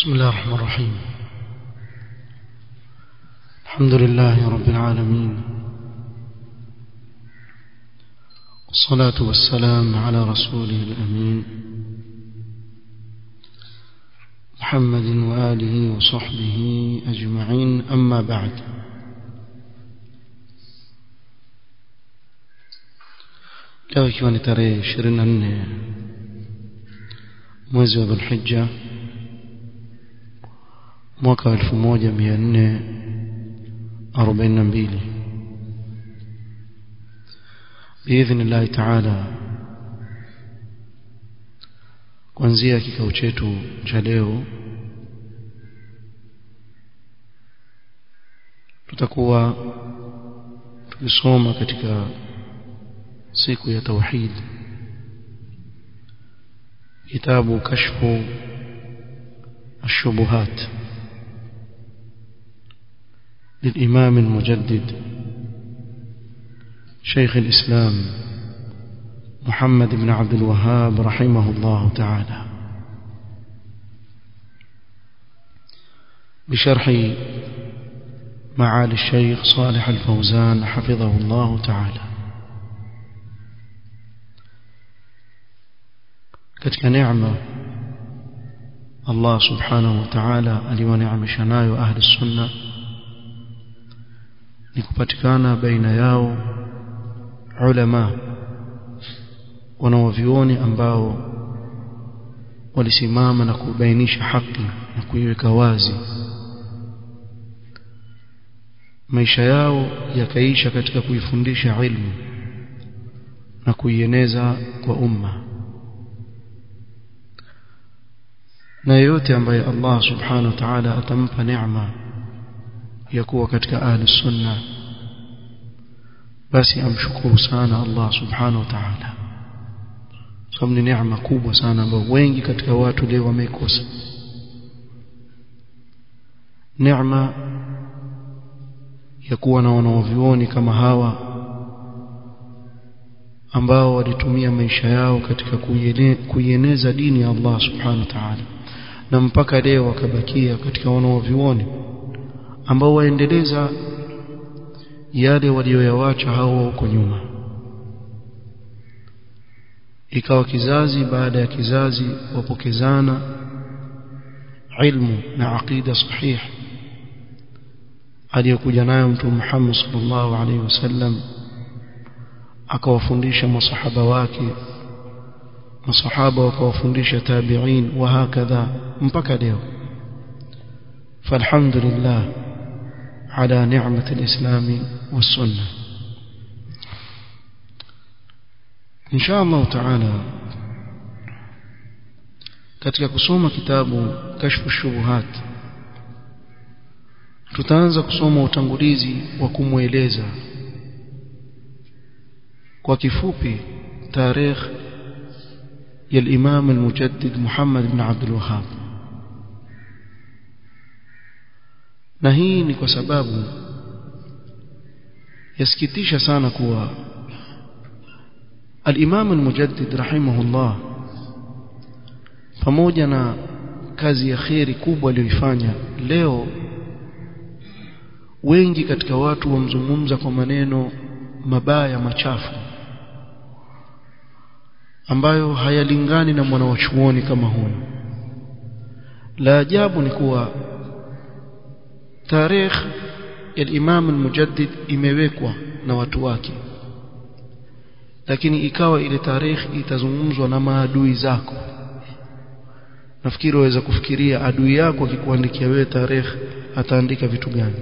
بسم الله الرحمن الرحيم الحمد لله رب العالمين والصلاة والسلام على رسوله الأمين محمد وآله وصحبه أجمعين أما بعد leo ikiwa ni tarehe 24 mwezi wa dhulhijja mwaka wa 1442 باذن الله تعالى kuanzia kikao chetu cha leo tutakuwa tukisoma katika siku ya tauhid kitabu kashfu الشبهات للإمام المجدد شيخ الإسلام محمد بن عبد الوهاب رحمه الله تعالى بشرح معالي الشيخ صالح الفوزان حفظه الله تعالى katika neema Allah subhanahu wa ta'ala aliwaneemesha nayo ahli sunna ni kupatikana baina yao ulama wanaovioni ambao walisimama na kubainisha haki na kuiweka wazi maisha yao yakaisha katika kuifundisha ilmu na kuieneza kwa umma na yeyote ambaye Allah subhanahu wa ta'ala atampa neema ya kuwa katika ahli sunna basi amshukuru sana Allah subhanahu wa ta'ala sababu ni neema kubwa sana ambayo wengi katika watu leo wameikosa neema ya kuwa na wanaovioni kama hawa ambao walitumia maisha yao katika kuieneza dini ya Allah subhanahu wa ta'ala na mpaka leo wakabakia katika wanaovioni ambao waendeleza yale walioyawacha hao huko nyuma ikawa kizazi baada ya kizazi wapokezana ilmu na aqida sahih aliyokuja nayo mtume Muhammad sallallahu alaihi wasallam akawafundisha masahaba wake masahaba wakawafundisha tabi'in wa hakadha mpaka leo falhamdulillah ala ni'mati alislam was-sunnah insha Allah taala katika kusoma kitabu kashfu shubuhat tutaanza kusoma utangulizi wa kumweleza kwa kifupi tarehe ya al-Imam al-Mujaddid Muhammad ibn Abdul Wahhab na hii ni kwa sababu yasikitisha sana kuwa al-Imam al-Mujaddid rahimahullah pamoja na kazi ya kheri kubwa aliyoifanya leo wengi katika watu wamzungumza kwa maneno mabaya machafu ambayo hayalingani na mwanawachuoni kama huyu la ajabu ni kuwa tarehe ya Imam al-Mujaddid imewekwa na watu wake lakini ikawa ile tarehe itazungumzwa na maadui zako nafikiri waweza kufikiria adui yako akikuandikia wewe tarehe ataandika vitu gani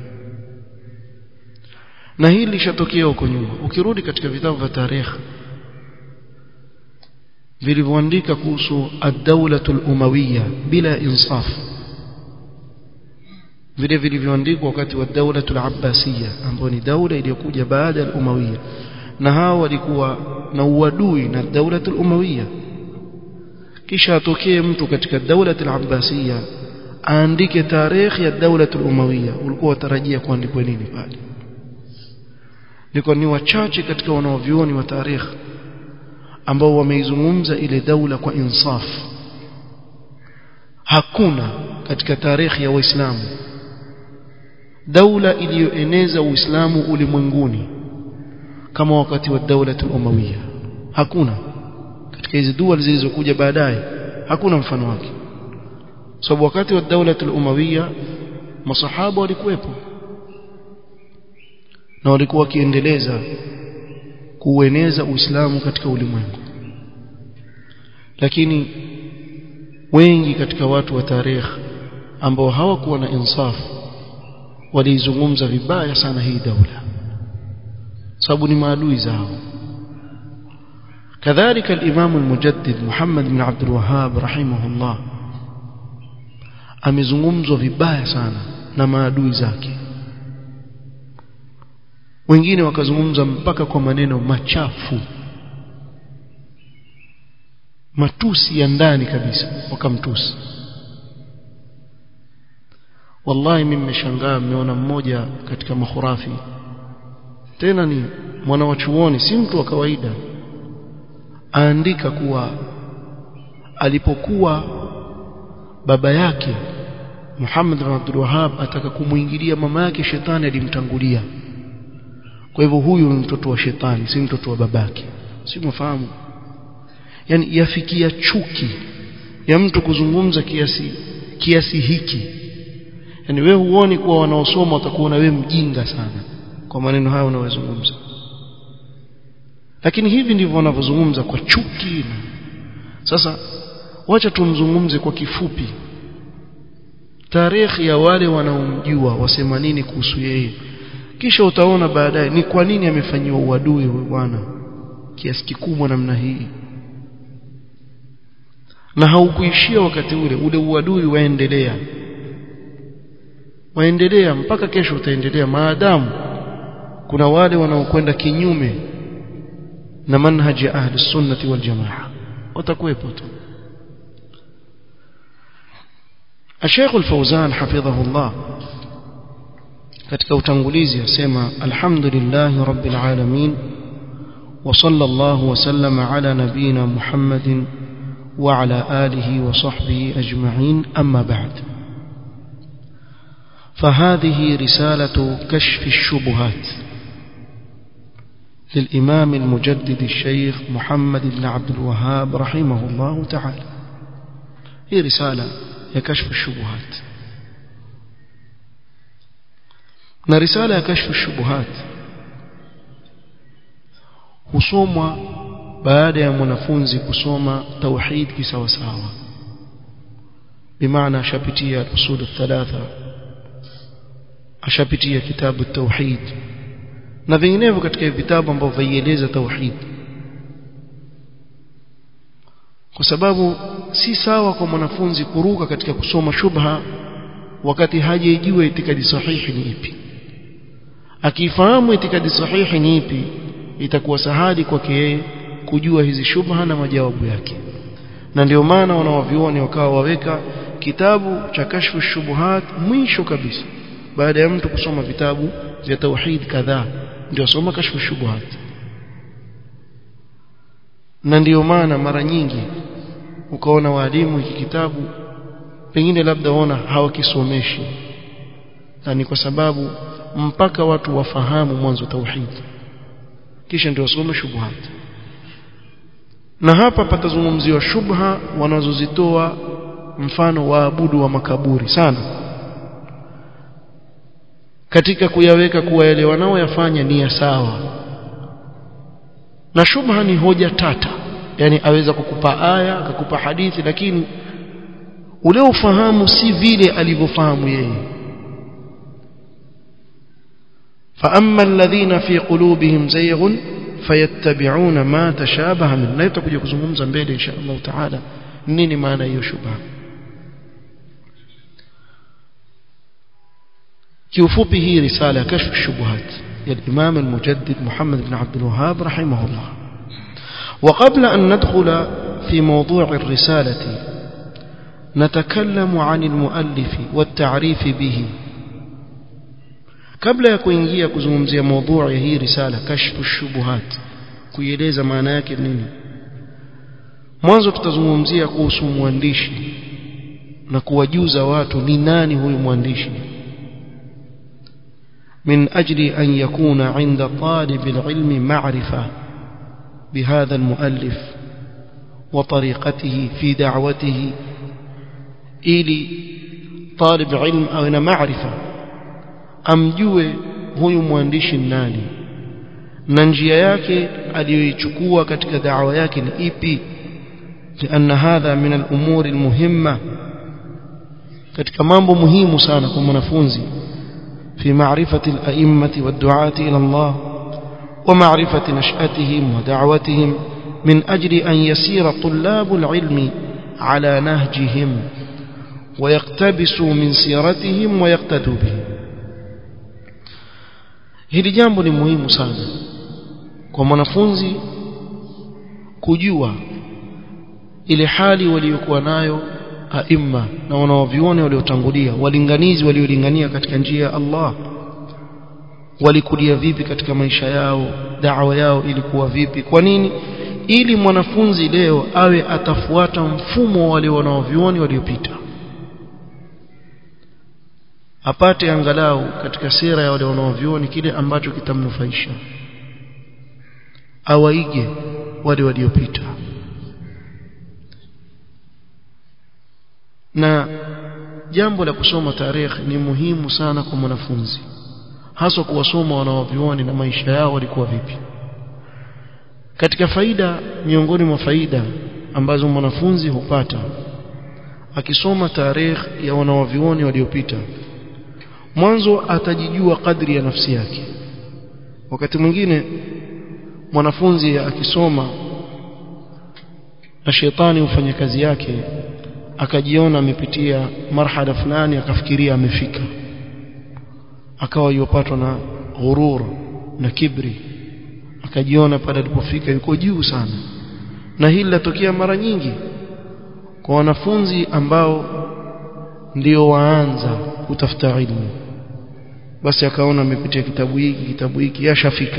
na hili lishatokea huko nyuma ukirudi katika vitabu vya tarehe vilivyoandika kuhusu ad-dawlatu al-umawiyya bila insaf vile vilivyoandikwa wakati wa dawlatu al-abbasiyya ambayo ni daula iliyokuja baada ya al-umawiyya na hao walikuwa na uadui na dawlatu al-umawiyya kisha atokee mtu katika dawlatu al-abbasiyya aandike tarehe ya dawlatu al-umawiyya ulikuwa watarajia kuandikwa nini pale niko ni wachache katika wanaovioni wa tarehe ambao wameizungumza ile daula kwa insaf hakuna katika tarehe ya waislamu daula iliyoeneza uislamu ulimwenguni kama wakati wa daula al-umawiyya hakuna katika hizi dua zilizokuja baadaye hakuna mfano wake sababu wakati wa daula al-umawiyya masahaba walikuwepo na walikuwa wakiendeleza kuueneza uislamu katika ulimwengu lakini wengi katika watu wa tarehe ambao hawakuwa na insafu waliizungumza vibaya sana hii daula sababu ni maadui zao كذلك الإمام المجدد محمد بن عبد الوهاب رحمه الله amezungumzwa vibaya sana na maadui zake wengine wakazungumza mpaka kwa maneno machafu matusi ya ndani kabisa wakamtusi wallahi mimi nimeshangaa mmeona mmoja katika makhurafi tena ni mwana wa chuoni si mtu wa kawaida aandika kuwa alipokuwa baba yake Muhammad bin Abdul Wahhab ataka kumuingilia mama yake shetani alimtangulia kwa hivyo huyu ni mtoto wa shetani si mtoto wa babake si mfahamu yani yafikia chuki ya mtu kuzungumza kiasi kiasi hiki yani wewe huoni kuwa wanaosoma watakuona wewe mjinga sana kwa maneno hayo unayozungumza lakini hivi ndivyo wanavyozungumza kwa chuki sasa wacha tumzungumze kwa kifupi tarehe ya wale wanaomjua wasema nini kuhusu yeye kisha utaona baadaye ni kwa nini amefanyiwa uadui huyu bwana kiasi kikubwa namna hii na haukuishia wakati ule ule uadui waendelea waendelea mpaka kesho utaendelea maadamu kuna wale wanaokwenda kinyume na manhaji ya ahli sunnati wal jamaa watakuwepo tu الشيخ الفوزان حفظه الله katika utangulizi asema alhamdulillah rabbil alamin wa sallallahu wa sallama ala nabina muhammadin wa ala alihi wa sahbihi ajma'in amma ba'd فهذه رسالة كشف الشبهات للإمام المجدد الشيخ محمد بن عبد الوهاب رحمه الله تعالى هي رسالة ya kashfu shubuhat na risala ya kashfu shubuhat husomwa baada ya mwanafunzi kusoma tauhid kisawasawa bimaana ashapitia usul thalatha ashapitia kitabu tauhid na vinginevyo katika vitabu ambavyo vaieleza tauhid kwa sababu si sawa kwa mwanafunzi kuruka katika kusoma shubha wakati hajajua itikadi sahihi ni ipi akifahamu itikadi sahihi ni ipi itakuwa sahali kwake yeye kujua hizi shubha na majawabu yake na ndio maana wanawavioni wakawa waweka kitabu cha kashfu shubuhat mwisho kabisa baada ya mtu kusoma vitabu vya tauhid kadhaa ndio soma kashfu shubuhat na ndiyo maana mara nyingi ukaona walimu hiki kitabu pengine labda waona hawakisomeshi na ni kwa sababu mpaka watu wafahamu mwanzo tauhid kisha ndio wasome shubuhat na hapa patazungumziwa shubha wanazozitoa mfano waabudu wa makaburi sana katika kuyaweka kuwa yale wanaoyafanya ni ya sawa na shubha ni hoja tata yani aweza kukupa aya akakupa hadithi lakini ule ufahamu si vile alivyofahamu yeye فأما الذين في قلوبهم زيغ فيتبعون ما تشابه منه لا tutakuja kuzungumza mbele insha Allah taala nini maana hiyo shubha kiufupi hii risala kashf shubuhat ya Imam al-Mujaddid Muhammad ibn Abdul Wahhab rahimahullah وقبل أن ندخل في موضوع الرسالة نتكلم عن المؤلف والتعريف به kabla ya kuingia kuzungumzia mada ya hii risala kashfu shubuhat kuieleza maana yake nini mwanzo tutazungumzia kuhusu mwandishi na kuwajuza watu ni nani huyu mwandishi من أجل أن يكون عند طالب العلم معرفة بهذا المؤلف وطريقته في دعوته إلي طالب علم أو معرفة أمجوه huyu mwandishi nani na njia yake aliyoichukua katika da'wa yake ni ipi لأن هذا من الأمور المهمة katika mambo muhimu sana kwa mwanafunzi في معرفة الأئمة والدعاة إلى الله ومعرفة نشأتهم ودعوتهم من أجل أن يسير طلاب العلم على نهجهم ويقتبسوا من سيرتهم ويقتدوا بهم hili jambo ni muhimu sana kwa mwanafunzi kujua ile hali waliokuwa nayo aima na wanaovione waliotangulia walinganizi waliolingania katika njia ya Allah walikulia vipi katika maisha yao da'wa yao ilikuwa vipi kwa nini ili mwanafunzi leo awe atafuata mfumo wale wanaovioni waliopita apate angalau katika sera ya wale wanaovioni kile ambacho kitamnufaisha awaige wale waliopita na jambo la kusoma tarehe ni muhimu sana kwa mwanafunzi hasa kuwasoma wanaovioni na maisha yao walikuwa vipi katika faida miongoni mwa faida ambazo mwanafunzi hupata akisoma tarehe ya wanaovioni waliopita mwanzo atajijua kadri ya nafsi yake wakati mwingine mwanafunzi akisoma na shetani hufanya kazi yake akajiona amepitia marhala fulani akafikiria amefika akawa yopatwa na ghurur na kibri akajiona pale alipofika yuko juu sana na hili latokea mara nyingi kwa wanafunzi ambao ndio waanza kutafuta ilmu basi akaona amepitia kitabu hiki kitabu hiki yashafika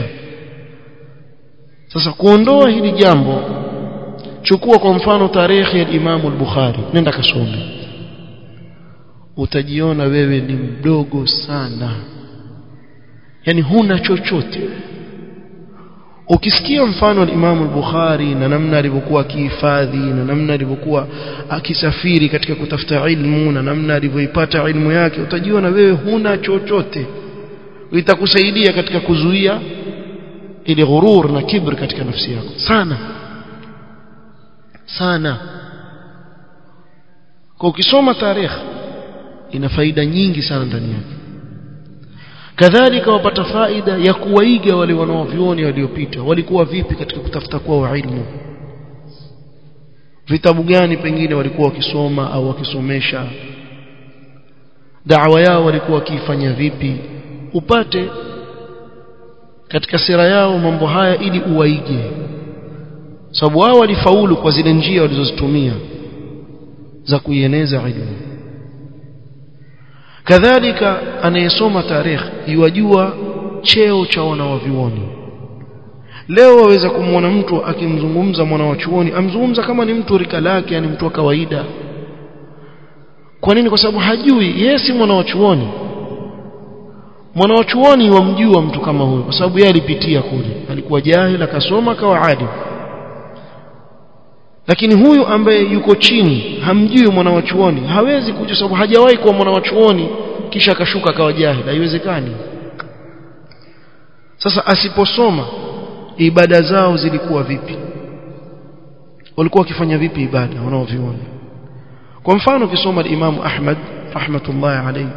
sasa kuondoa hili jambo chukua kwa mfano tarehe ya Imam al-Bukhari nenda kasome utajiona wewe ni mdogo sana yani huna chochote ukisikia mfano wa Imam al-Bukhari na namna alivyokuwa akihifadhi na namna alivyokuwa akisafiri katika kutafuta ilmu na namna alivyoipata ilmu yake utajiona wewe huna chochote itakusaidia katika kuzuia ile ghurur na kibr katika nafsi yako sana sana kwa ukisoma tarehe ina faida nyingi sana ndani yake kadhalika wapata faida ya kuwaiga wale wanaovioni waliopita walikuwa vipi katika kutafuta kwao ilmu vitabu gani pengine walikuwa wakisoma au wakisomesha da'wa yao walikuwa wakiifanya vipi upate katika sera yao mambo haya ili uwaige sababu wao walifaulu kwa zile njia walizozitumia za kuieneza ilmu kadhalika anayesoma tarehe yuwajua cheo cha wanawavyuoni leo waweza kumwona mtu akimzungumza mwana wa chuoni amzungumza kama ni mtu rika lake yani mtu wa kawaida kwa nini kwa sababu hajui yeye si mwana wa chuoni mwana wa chuoni wamjua mtu kama huyo kwa sababu yeye alipitia kule alikuwa jahil akasoma akawa alim lakini huyu ambaye yuko chini hamjui mwana wa chuoni hawezi kuja sababu hajawahi kuwa mwana wa chuoni kisha akashuka akawa jahil haiwezekani sasa asiposoma ibada zao zilikuwa vipi walikuwa wakifanya vipi ibada wanaoviona kwa mfano ukisoma Imam Ahmad rahmatullahi alayhi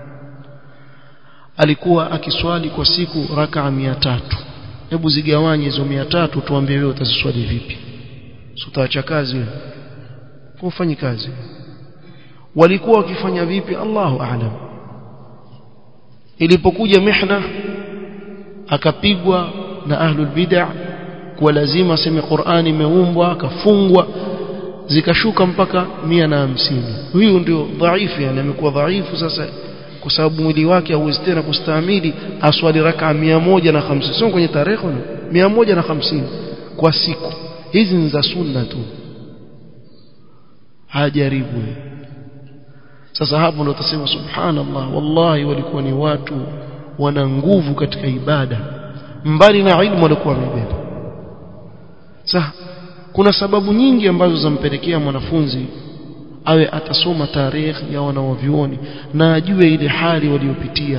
alikuwa akiswali kwa siku rakaa tatu hebu zigawanye hizo tatu tuambie wewe utaziswali vipi utaacha kazi wewe kufanyi kazi walikuwa wakifanya vipi Allahu a'lam ilipokuja mihna akapigwa na ahlul bid'ah kwa lazima aseme Qur'ani imeumbwa akafungwa zikashuka mpaka mia na hamsini huyu ndio dhaifu yani amekuwa dhaifu sasa kwa sababu mwili wake hauwezi tena kustahimili aswali raka mia moja na hamsini sio kwenye tarehe mia moja na hamsini kwa siku hizi ni za sunna tu hajaribu sasa hapo ndo utasema subhanallah wallahi walikuwa ni watu wana nguvu katika ibada mbali na ilmu walikuwa wamebeba sasa kuna sababu nyingi ambazo zampelekea mwanafunzi awe atasoma tarehe ya wanawavyuoni na ajue ile hali waliopitia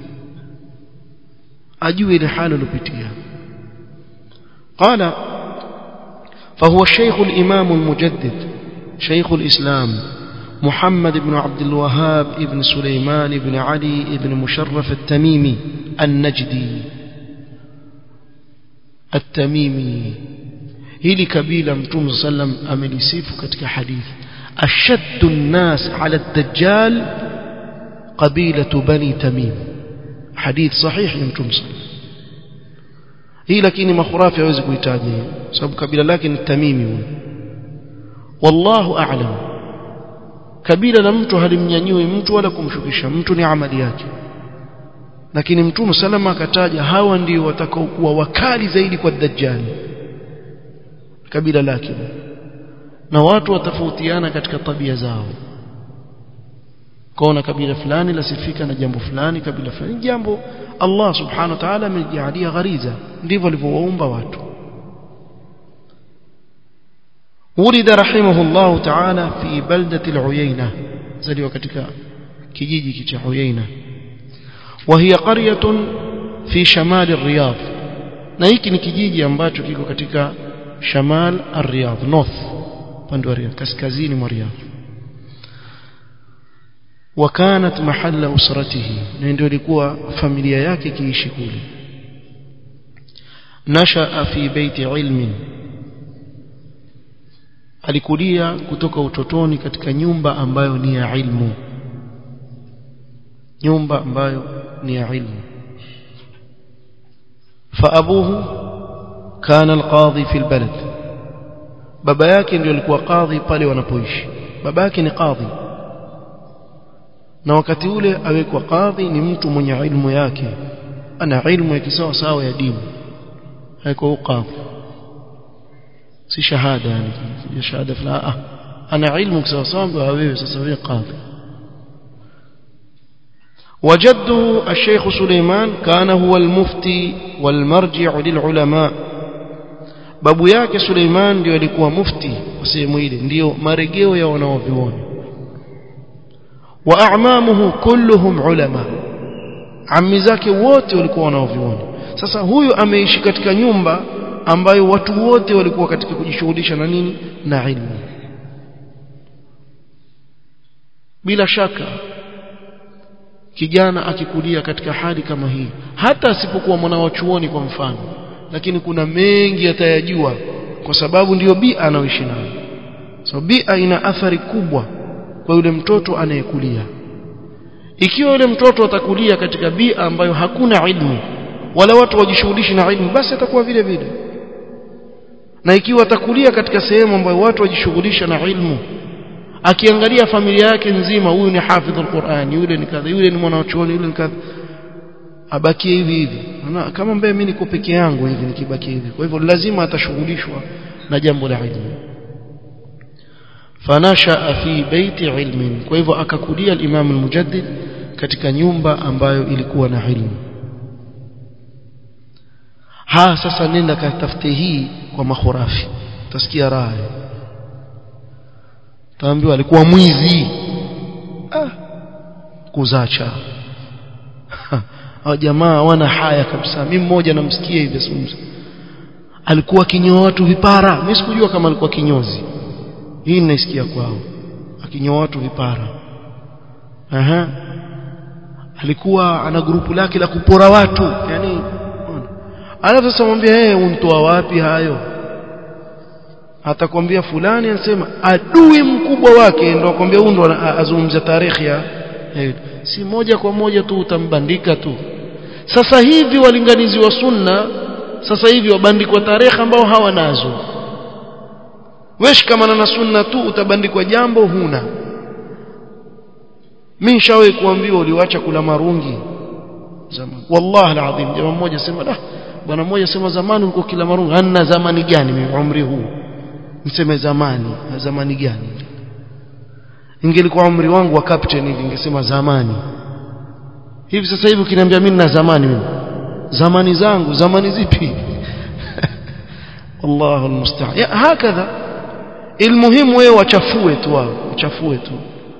ajue ile hali waliopitia قال فهو الشيخ الإمام المجدد شيخ الإسلام محمد بن عبد الوهاب ابن سليمان بن علي ابن مشرف التميمي النجدي التميمي hili kabila mtume sallam amelisifu katika hadithi ashaddu nnas ala ad-dajjal qabilatu bani tamim hadith sahih ya mtume sallam hii lakini makhurafi hawezi kuitaja sababu kabila lake ni tamimi huyo wallahu a'lam kabila la mtu halimnyanyui mtu wala kumshukisha mtu ni amali yake lakini mtume salama akataja hawa ndio watakaokuwa wakali zaidi kwa dajjali kabila lake na watu watafautiana katika tabia zao kaona kabila fulani lasifika na jambo fulani kabila fulani jambo Allah subhanahu wa ta'ala amejalia ghariza ndivyo alivyowaumba watu ولد رحمه الله تعالى في بلدة العيينة زلوا katika kijiji cha Uyaina وهي قرية في شمال الرياض na hiki ni kijiji ambacho kiko katika shamal ar-Riyadh north pande wa Riyadh kaskazini mwa Riyadh وكانت محل أسرته ndio ilikuwa familia yake kiishi kule nashaa fi baiti ilmin alikulia kutoka utotoni katika nyumba ambayo ni ya ilmu nyumba ambayo ni ya ilmu فأبوه كان القاضي في البلد baba yake ndio alikuwa kadhi pale wanapoishi baba yake ni kadhi na wakati ule awekwa kadhi ni mtu mwenye ilmu yake ana ilmu ya kisawa sawa ya dini haiko kadhi si shahada yani ya shahada fulani ana ilmu kisawa sawa wewe sasa wewe kadhi وجده الشيخ سليمان كان هو المفتي والمرجع للعلماء babu yake Suleiman ndio alikuwa mufti wa sehemu ile ndio marejeo ya wanaovioni wa a'mamuhu kulluhum ulama ammi zake wote walikuwa wanaovioni sasa huyu ameishi katika nyumba ambayo watu wote walikuwa katika kujishughulisha na nini na ilmu bila shaka kijana akikulia katika hali kama hii hata asipokuwa mwana wa chuoni kwa mfano lakini kuna mengi atayajua kwa sababu ndiyo bia anaoishi nayo so bia ina athari kubwa kwa yule mtoto anayekulia ikiwa yule mtoto atakulia katika bia ambayo hakuna ilmu wala watu wajishughulishi na ilmu basi atakuwa vile vile na ikiwa atakulia katika sehemu ambayo watu wajishughulisha na ilmu akiangalia familia yake nzima huyu ni hafidh alquran yule ni kadha yule ni mwanachuoni yule ni kadha abakie hivi hivi kama mbele mimi niko peke yangu hivi nikibaki hivi kwa hivyo lazima atashughulishwa na jambo la ilmu fanasha fi baiti ilmin kwa hivyo akakulia al-Imam al-Mujaddid katika nyumba ambayo ilikuwa na ilmu ha sasa nenda katafute hii kwa makhurafi utasikia raha taambiwa alikuwa mwizi ah kuzacha hao jamaa wana haya kabisa mimi mmoja namsikia hivi asumza alikuwa kinyoa watu vipara mimi sikujua kama alikuwa kinyozi hii ninaisikia kwao akinyoa watu vipara aha alikuwa ana grupu lake la kupora watu yani alafu sasa mwambie yeye untoa wapi hayo atakwambia fulani anasema adui mkubwa wake ndio akwambia huyu ndo azungumzia tarehe ya si moja kwa moja tu utambandika tu sasa hivi walinganizi wa sunna sasa hivi wabandikwa tarehe ambao hawanazo wesh kama na sunna tu utabandikwa jambo huna mimi nishawahi kuambiwa uliwacha kula marungi zamani wallahi alazim jamaa mmoja sema da bwana mmoja sema zamani ulikuwa kila marungi anna zamani gani mimi umri huu niseme zamani zamani gani ingelikuwa umri wangu wa captain hivi ningesema zamani hivi sasa hivi ukiniambia mimi na zamani mimi zamani zangu zamani zipi Allahu almusta'an hakadha ilmuhimu wewe wachafue tu wao wachafue tu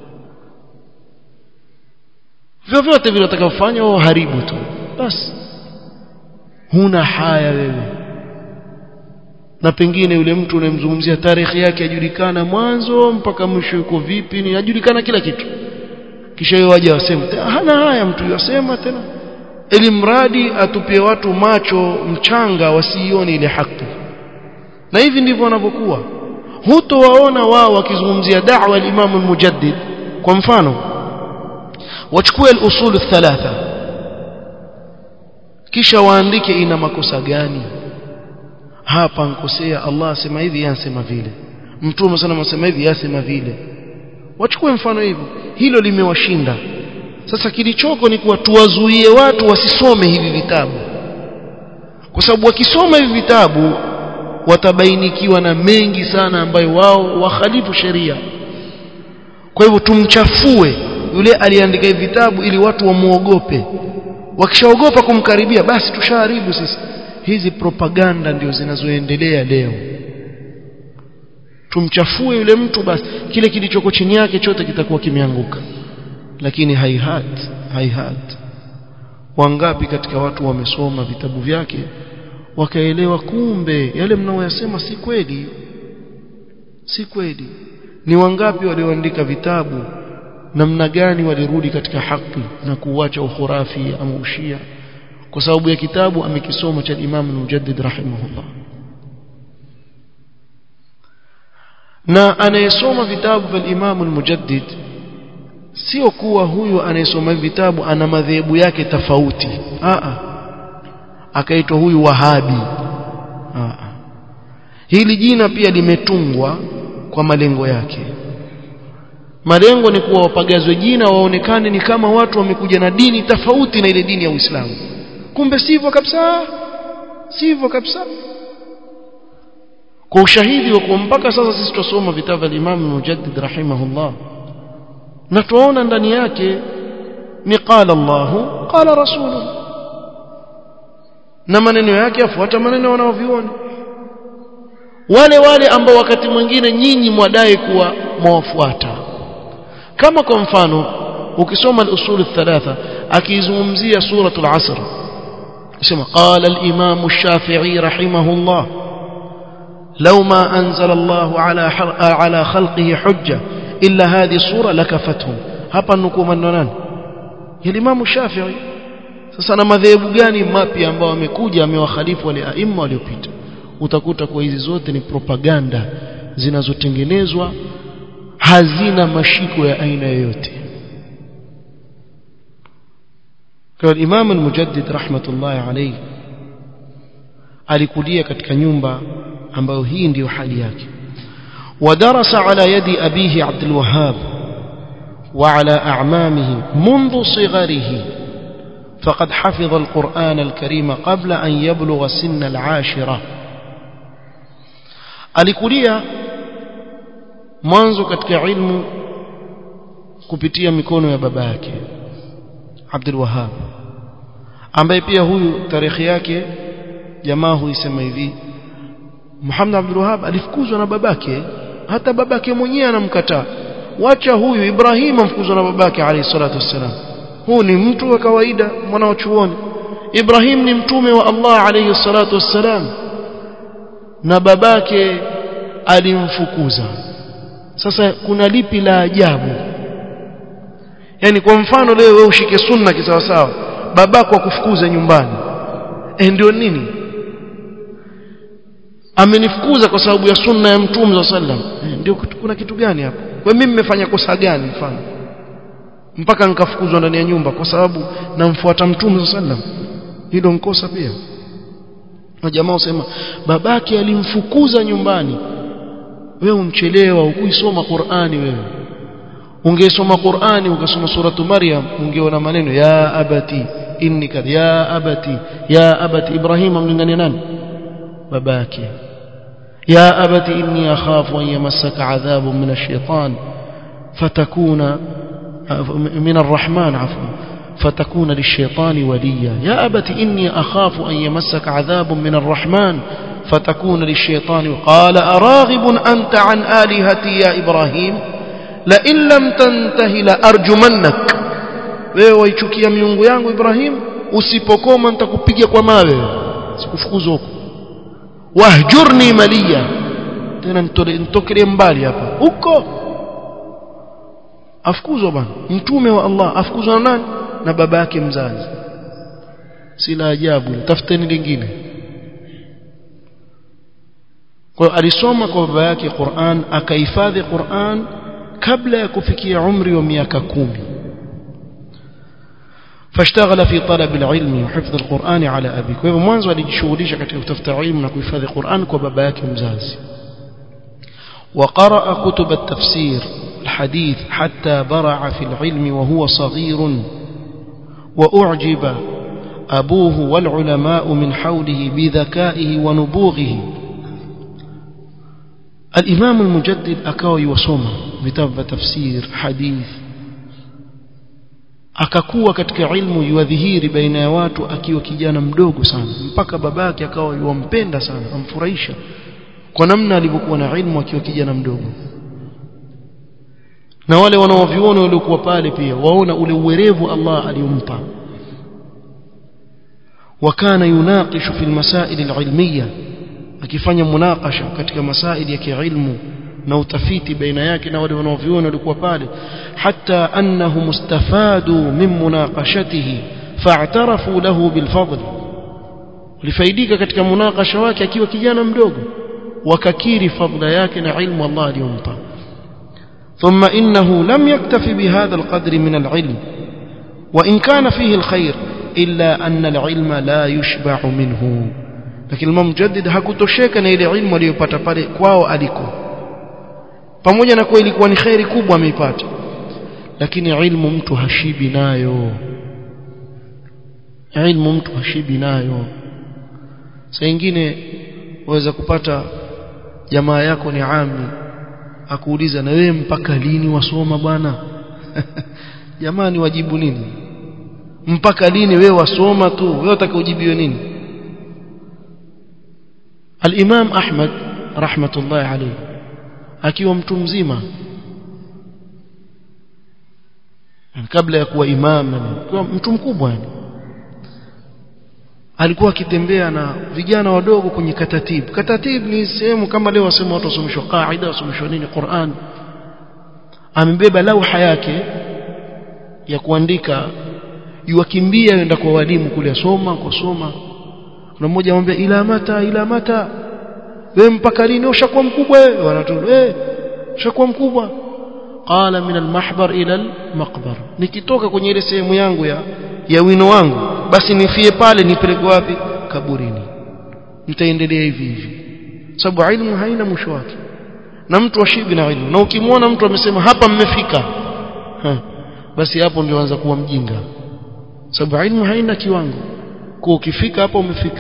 vyovyote vile utakavyofanya wao haribu tu basi huna haya wewe na pengine yule mtu unayemzungumzia tarehe yake ajulikana mwanzo mpaka mwisho yuko vipi ni ajulikana kila kitu kisha yeye waje waseme hana haya mtu yasema tena ili mradi atupie watu macho mchanga wasiione ile haki na hivi ndivyo wanavyokuwa hutowaona wao wakizungumzia da'wa al-Imam al-Mujaddid kwa mfano wachukue al-usul thalatha kisha waandike ina makosa gani hapa nkosea Allah asema hivi yasema vile mtume sana asema hivi yasema vile wachukue mfano hivyo hilo limewashinda sasa kilichoko ni kuwa tuwazuie watu wasisome hivi vitabu kwa sababu wakisoma hivi vitabu watabainikiwa na mengi sana ambayo wao wakhalifu sheria kwa hivyo tumchafue yule aliandika hivi vitabu ili watu wamuogope wakishaogopa kumkaribia basi tushaharibu sisi hizi propaganda ndio zinazoendelea leo tumchafue yule mtu basi kile kilichoko chini yake chote kitakuwa kimeanguka lakini haihat haihat wangapi katika watu wamesoma vitabu vyake wakaelewa kumbe yale mnaoyasema si kweli si kweli ni wangapi walioandika vitabu namna gani walirudi katika haki na kuacha ukhurafi ama ushia kwa sababu ya kitabu amekisoma cha Imam Mujaddid rahimahullah na anayesoma vitabu vya Imam al-Mujaddid sio kuwa huyu anayesoma vitabu ana madhehebu yake tofauti a a akaitwa huyu wahabi a a hili jina pia limetungwa kwa malengo yake malengo ni kuwa wapagazwe jina waonekane ni kama watu wamekuja na dini tofauti na ile dini ya Uislamu kumbe sivyo kabisa sivyo kabisa kwa ushahidi wa kuwa mpaka sasa sisi tusoma vitabu vya Imam Mujaddid rahimahullah na tuona ndani yake ni qala Allah qala rasuluhu na maneno yake afuata maneno wanaoviona wale wale ambao wakati mwingine nyinyi mwadai kuwa mwawafuata kama kwa mfano ukisoma al-usul thalatha akizungumzia suratul asr يسمى قال الإمام الشافعي رحمه الله لو ما أنزل الله على على خلقه حجة إلا هذه الصورة لكفتهم hapa nukuu maneno nani Imam Shafi'i sasa na madhehebu gani mapya ambao wamekuja amewakhalifu wale aima waliopita utakuta kwa hizi zote ni propaganda zinazotengenezwa hazina mashiko ya aina yoyote kwa Imam al-Mujaddid rahmatullahi alayhi alikulia katika nyumba ambayo hii ndiyo hali yake ودرس على يد أبيه عبد الوهاب وعلى أعمامه منذ صغره فقد حفظ القرآن الكريم قبل أن يبلغ سن العاشرة alikulia mwanzo katika ilmu kupitia mikono ya baba yake Abdul Wahhab ambaye pia huyu tarehe yake jamaa huisema hivi Muhammad Abdul Wahhab alifukuzwa na babake hata babake mwenyewe anamkataa wacha huyu Ibrahim amfukuzwa na babake alayhi salatu wassalam huu ni mtu wa kawaida mwana wa chuoni Ibrahim ni mtume wa Allah alayhi salatu wassalam na babake alimfukuza sasa kuna lipi la ajabu yani kwa mfano leo wewe ushike sunna kisawasawa babako akufukuze nyumbani eh ndio nini amenifukuza kwa sababu ya sunna ya mtume sallam eh, ndio kuna kitu gani hapo kwa mimi nimefanya kosa gani mfano mpaka nikafukuzwa ndani ya nyumba kwa sababu namfuata mtume sallam hilo nkosa pia na jamaa usema babake alimfukuza nyumbani wewe umchelewa ukuisoma Qur'ani wewe ungesoma Qur'ani ukasoma suratu Maryam ungeona maneno ya abati inni kad ya abati ya abati Ibrahim amlingania nani babake ya abati inni akhafu an yamassaka adhabun min ash-shaytan fatakuna min arrahman afwan فتكون للشيطان وليا يا أبت إني أخاف أن يمسك عذاب من الرحمن فتكون للشيطان قال أراغب أنت عن آلهتي يا إبراهيم لئن لم تنته لأرجمنك wewe waichukia miungu yangu Ibrahim usipokoma nitakupiga kwa mawe sikufukuza huko wahjurni maliya tena nitokelee mbali hapa huko afukuzwa bwana mtume wa Allah afukuzwa na nani na baba yake mzazi si la ajabu tafuteni lingine kwa alisoma kwa baba yake Qur'an akahifadhi Qur'an kabla ya kufikia umri wa miaka kumi فاشتغل في طلب العلم وحفظ القرآن على أبي kwa hivyo mwanzo alijishughulisha katika kutafuta ilmu na kuhifadhi Qur'an kwa baba yake mzazi وقرأ كتب التفسير الحديث حتى برع في العلم وهو صغير وأعجب أبوه والعلماء من حوله بذكائه ونبوغه الإمام المجدد أكاوي وصوما كتاب تفسير حديث akakuwa katika ilmu yuadhihiri baina ya watu akiwa kijana mdogo sana mpaka babake akawa yuwampenda sana amfurahisha kwa namna alivyokuwa na ilmu akiwa kijana mdogo na wale wanaoviona waliokuwa pale pia waona ule uwerevu Allah aliyompa wakana yunaqishu fi almasail alilmiyya akifanya munaqasha katika masaili ya kiilmu na utafiti baina yake na wale wanaoviona walikuwa pale hatta annahu mustafadu min munaqashatihi fa'tarafu lahu bilfadl lifaidika katika munaqasha wake akiwa kijana mdogo wakakiri fadla yake na ilmu Allah aliyompa ثم إنه لم يكتف بهذا القدر من العلم وإن كان فيه الخير إلا أن العلم لا يشبع منه لكن المجدد hakutosheka na ile ilmu aliyopata pale kwao aliko pamoja na kuwa ilikuwa ni khairi kubwa ameipata lakini ilmu mtu hashibi nayo ilmu mtu hashibi nayo saa nyingine waweza kupata jamaa yako ni ami akuuliza na wewe mpaka lini wasoma bwana jamani wajibu nini mpaka lini wewe wasoma tu wewe utakaojibiwe nini al-Imam Ahmad rahmatullahi alayhi akiwa mtu mzima kabla ya kuwa imam na mtu mkubwa yani alikuwa akitembea na vijana wadogo kwenye katatib katatib ni sehemu kama leo wasema watu wasomeshwa qaida wasomeshwa nini Qur'an amebeba lauha yake ya kuandika yuwakimbia yenda kwa walimu kule asoma kusoma kuna mmoja anamwambia ila mata ila mata wewe mpaka lini ushakuwa mkubwa wewe wanatoa eh ushakuwa mkubwa qala min almahbar ila almaqbar nikitoka kwenye ile sehemu yangu ya ya wino wangu basi nifie pale nipeleke wapi kaburini nitaendelea hivi hivi sababu ilmu haina mwisho wake na mtu ashibi na ilmu na ukimwona mtu amesema hapa mmefika ha, basi hapo ndio anza kuwa mjinga sababu ilmu haina kiwango kwa ukifika hapo umefika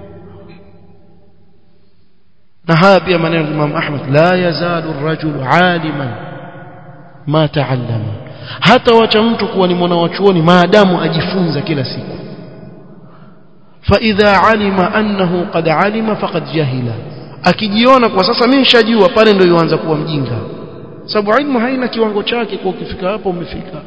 na haya pia maneno ya Imam Ahmad la yazalu ar-rajulu aliman ma ta'allama hata wacha mtu kuwa ni mwana wa chuoni maadamu ajifunza kila siku فإذا علم أنه قد علم فقد جهل akijiona kwa sasa mimi nishajua pale ndio yuanza kuwa mjinga sababu ilmu haina kiwango chake kwa ukifika hapo umefika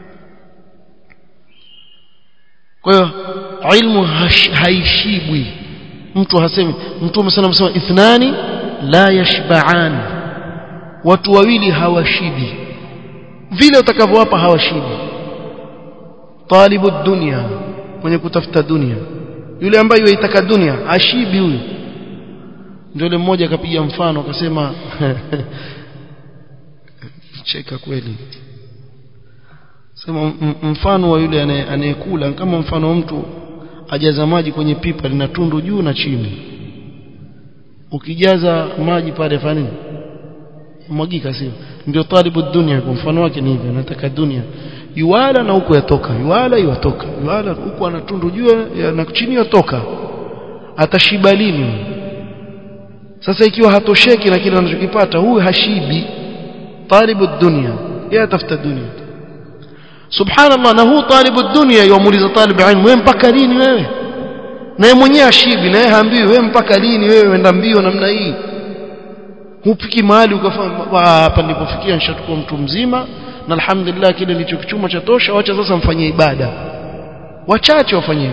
kwa hiyo ilmu haishibwi mtu hasemi mtume sana msema ithnani la yashba'an watu wawili hawashibi vile utakavyowapa hawashibi talibu dunya mwenye kutafuta dunia yule ambaye yaitaka dunia ashibi huyu ndio yule mmoja akapiga mfano akasema cheka kweli sema mfano wa yule anayekula kama mfano wa mtu ajaza maji kwenye pipa lina tundu juu na chini ukijaza maji pale fanya nini mwagika sio ndio talibu dunia kwa mfano wake ni hivyo anataka dunia yuwala na huko yatoka yuwala yuwatoka yuwala huko ana tundu juu na chini yatoka atashiba lini sasa ikiwa hatosheki na kile anachokipata huyu hashibi talibu dunia yeye atafuta dunia subhanallah na huu talibu dunia yamuuliza talibu ilmu wewe mpaka lini wewe na yeye mwenyewe ashibi na yeye haambiwi wewe mpaka lini wewe wenda mbio namna hii hupiki mahali ukafanya hapa nilipofikia nishachukua mtu mzima na alhamdulillah kile nilichokichuma cha tosha wacha sasa mfanyie ibada wachache wafanye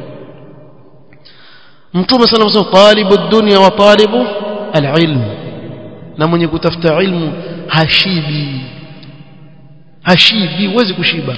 mtume sana anasema talibu dunya wa talibu alilm na mwenye kutafuta ilmu hashibi hashibi huwezi kushiba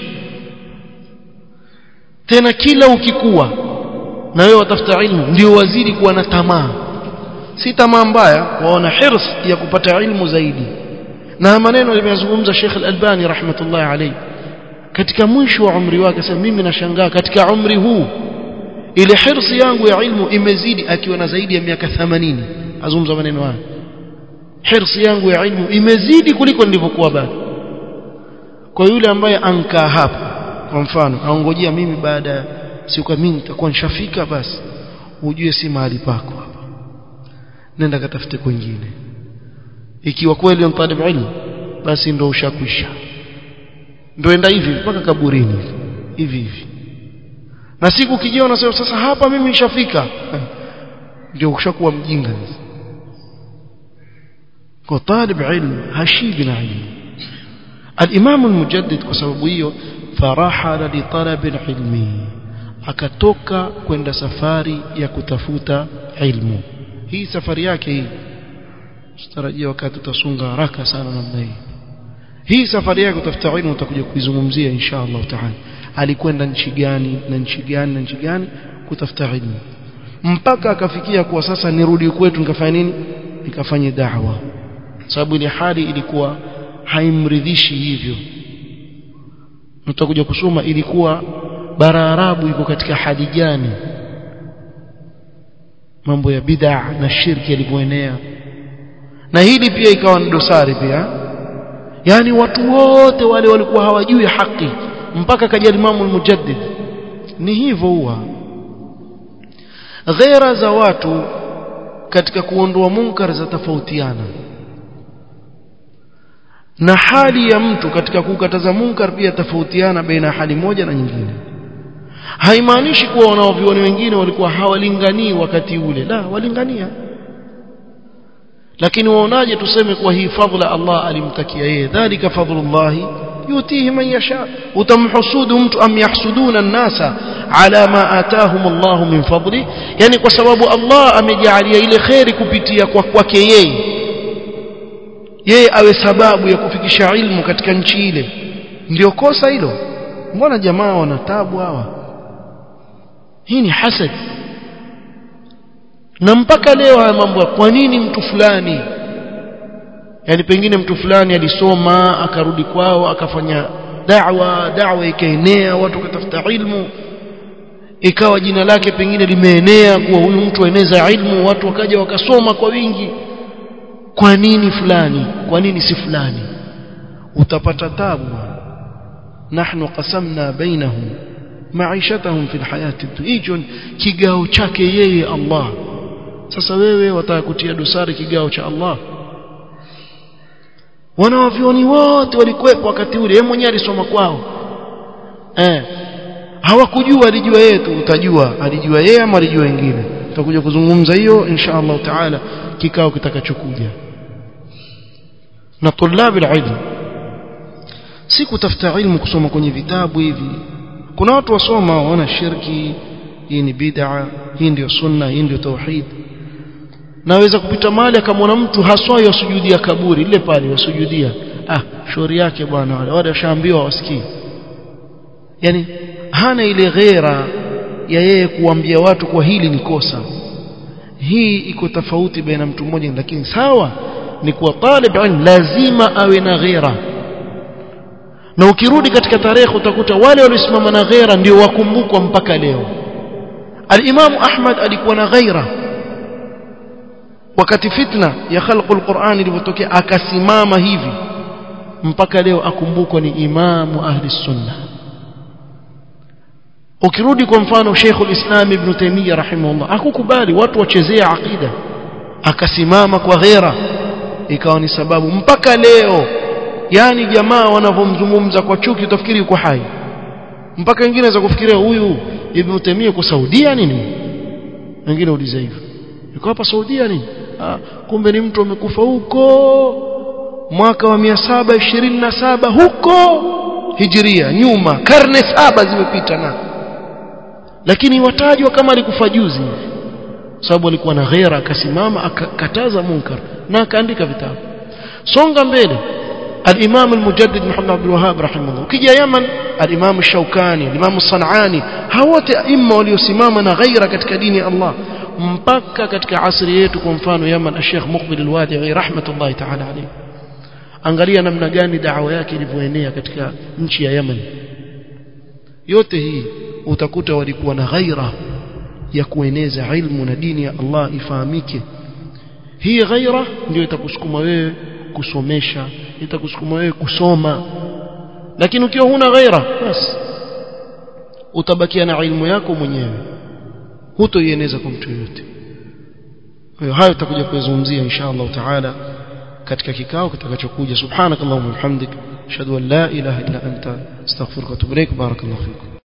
tena kila ukikua na wewe watafuta ilmu ndio wazidi kuwa na tamaa si tamaa mbaya waona hirs ya kupata ilmu zaidi na maneno limezungumza Sheikh Al-Albani rahmatullahi alayhi katika mwisho wa umri wake sasa mimi nashangaa katika umri huu ile hirsi yangu ya ilmu imezidi akiwa na zaidi ya miaka 80 azungumza maneno haya hirsi yangu ya ilmu imezidi kuliko nilivyokuwa bado kwa yule ambaye ankaa hapa kwa mfano aongojea mimi baada ya siku mimi nitakuwa nishafika basi ujue si mahali pako hapa nenda katafute kwingine ikiwa kweli ni talib ilmu basi ndio ushakwisha ndio enda hivi mpaka kaburini hivi hivi na siku kijiona unasema sasa hapa mimi nishafika ndio ushakuwa mjinga kwa talib ilmu hashibi na ilmu الإمام المجدد kwa hiyo farahala li talab ilmi akatoka kwenda safari ya kutafuta ilmu hii safari yake hii sitarajia wakati utasunga haraka sana namna hii hii safari yake kutafuta ilmu utakuja kuizungumzia insha Allah taala alikwenda nchi gani na nchi gani na nchi gani kutafuta ilmu mpaka akafikia kuwa sasa nirudi kwetu nikafanya nini nikafanye da'wa sababu ile hali ilikuwa haimridhishi hivyo tutakuja kusoma ilikuwa bara arabu iko katika hali gani mambo ya bid'a na shirki yalivyoenea na hili pia ikawa ni dosari pia yani watu wote wale walikuwa hawajui haki mpaka kaja Imam al-Mujaddid ni hivyo huwa ghera za watu katika kuondoa munkar za tofautiana na hali ya mtu katika kukataza munkar pia tofautiana baina hali moja na nyingine haimaanishi kuwa wanaovioni wengine walikuwa hawalinganii wakati ule la walingania lakini waonaje tuseme kuwa hii fadhila Allah alimtakia yeye dhalika fadlullahi yutihi man yasha utamhusudu mtu am yahsuduna an-nasa ala ma atahum Allah min fadli yani kwa sababu Allah amejalia ile khairi kupitia kwa kwake yeye yeye awe sababu ya kufikisha ilmu katika nchi ile ndio kosa hilo mbona jamaa wana tabu hawa hii ni hasad na mpaka leo haya mambo kwa nini mtu fulani yani pengine mtu fulani alisoma akarudi kwao akafanya da'wa da'wa ikaenea watu wakatafuta ilmu ikawa jina lake pengine limeenea kuwa huyu mtu aeneza ilmu watu wakaja wakasoma kwa wingi kwa nini fulani kwa nini si fulani utapata tabu nahnu qasamna bainahum maishatahum fi alhayati hicho kigao chake yeye Allah sasa wewe wataka kutia dosari kigao cha Allah wanawavyoni wote walikuwepo wakati ule yeye mwenyewe alisoma kwao eh hawakujua alijua yeye tu utajua alijua yeye ama alijua wengine tutakuja kuzungumza hiyo insha Allah taala kikao kitakachokuja na tulabi ilmu si kutafuta ilmu kusoma kwenye vitabu hivi kuna watu wasoma waona shirki hii ni bid'a hii ndio sunna hii ndio tauhid naweza kupita mahali akamwona mtu haswa yasujudia kaburi ile pale yasujudia ah shauri yake bwana wale wale washaambiwa wasikii yani hana ile ghera ya yeye kuambia watu kwa hili ni kosa hii iko tofauti baina mtu mmoja lakini sawa ni kuwa talib ilm lazima awe na ghera na ukirudi katika tarehe utakuta wale waliosimama na ghera ndio wakumbukwa mpaka leo al-Imam Ahmad alikuwa na ghaira wakati fitna ya khalqu al-Qur'an ilipotokea akasimama hivi mpaka leo akumbukwa ni imamu ahli sunna ukirudi kwa mfano Sheikh al-Islam Ibn Taymiyyah rahimahullah akukubali watu wachezea aqida akasimama kwa ghera ikawa ni sababu mpaka leo yani jamaa wanavyomzungumza kwa chuki utafikiri yuko hai mpaka wengine za kufikiria huyu Ibn Taymiyyah kwa Saudia nini wengine uliza hivyo yuko hapa Saudia nini ah, kumbe ni mtu amekufa huko mwaka wa 727 huko hijiria nyuma karne saba zimepita na lakini watajwa kama alikufa juzi sababu alikuwa na ghera akasimama akakataza munkar na akaandika vitabu songa mbele الإمام المجدد محمد عبد الوهاب رحمه الله كي يمن الإمام الشوكاني الإمام الصنعاني هوت أئمة وليسمامنا غير كتك دين الله mpaka katika asri yetu kwa mfano Yaman Sheikh Muqbil al-Wadi'i rahmatullahi ta'ala alayhi angalia namna gani dawa yake ilivyoenea katika nchi ya Yaman yote hii utakuta walikuwa na ghaira ya kueneza ilmu na dini ya Allah ifahamike hii ghaira ndio itakusukuma wewe kusomesha itakusukuma wewe kusoma lakini ukiwa huna ghaira basi utabakia na ilmu yako mwenyewe hutoieneza kwa mtu yote kwa hiyo hayo tutakuja kuzungumzia insha Allah taala katika kikao kitakachokuja subhanakallahumma wa bihamdik ashhadu an la ilaha illa anta astaghfiruka wa atubu ilaik barakallahu fikum